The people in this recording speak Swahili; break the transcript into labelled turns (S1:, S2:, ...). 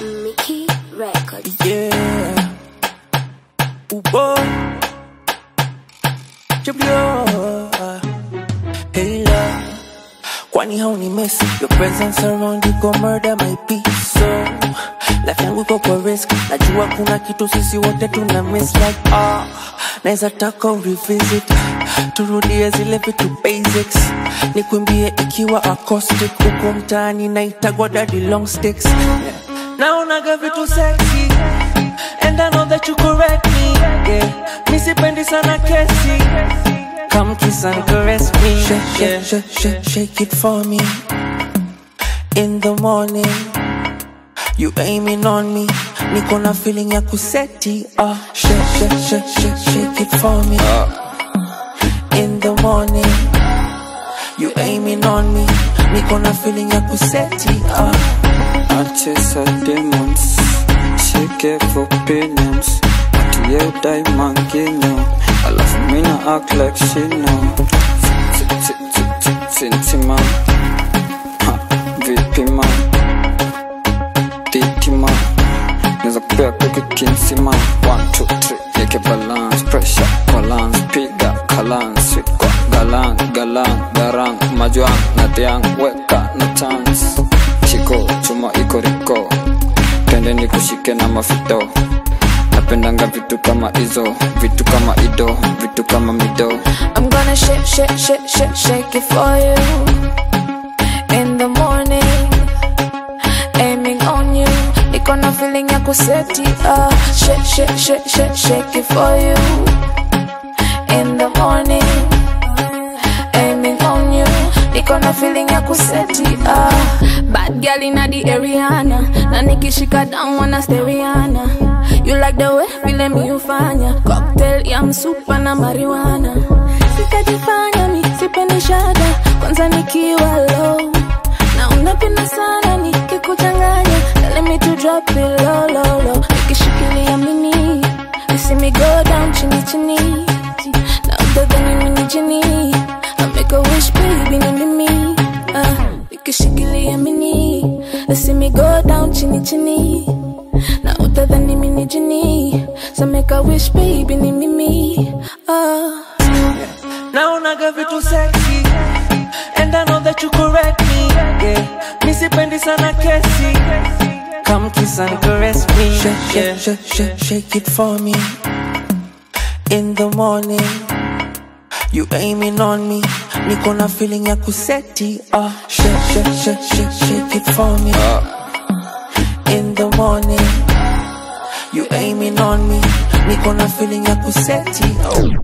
S1: Mickey Records.
S2: Yeah. Ooh, boy. Jabio. Hey, love. Kwani hauni mesi Your presence around you go murder my peace So life yangu iko kwa risk Najua kuna kitu sisi wote tuna miss like ah Naeza taka revisit Turudie zile vitu basics Nikuimbie ikiwa acoustic Huko mtaani naitagwa daddy long sticks Naonaga vitu sexy And I know that you correct me yeah. Mi sipendi sana kesi Come kiss and caress me Shake, shake, shake, shake, shake it for me In the morning You aiming on me Niko na feeling ya kuseti ah. Shake, shake, shake, shake, shake it for me In the morning You aiming on me Niko na feeling ya kuseti ah.
S3: Achesa demons Shake for opinions Atie diamond ginyo Alafu mina act like she know Sinti man Ha, Vipi man Titi man Neza kupea kuki kinsi man One, two, three Yeke balance Pressure, balance Piga, kalance Sweet kwa galang, galang Garang, majuang, natiang Weka, na chance Chiko, chuma iko riko Pende ni kushike na mafito Napendanga vitu kama hizo Vitu kama ido, vitu kama mido
S4: I'm gonna shake, shake, shake, shake, shake it for you. In the morning, aiming on you. Niko na feeling ya kuseti ah. Shake, shake, shake, shake, shake it for you. In the morning, aiming on you. Niko na feeling ya kuseti ah. Bad girl inna the Ariana, na nikishika down wanna steriana. You like the way vile mi ufanya cocktail ya msupa na marijuana. Sikajifanya mi sipendi shada, kwanza nikiwa low na unapenda sana nikikuchanganya. Let me to drop it low low low, nikishikilia mini you see me go down chini chini, na utadhani mimi ni jini. I make a wish baby ni mimi ah, nikishikilia mini you see me go down chini chini na utadhani mimi ni jini. So make a wish baby ni mimi ah.
S2: Naonaga vitu sexy And I know that you correct me yeah. Mi sipendi sana kesi Come kiss and caress me Shake, shake, shake, shake, shake it for me In the morning You aiming on me Niko na feeling ya kuseti ah. Shake, shake, shake, shake, shake it for me In the morning You aiming on me Niko na feeling ya kuseti oh.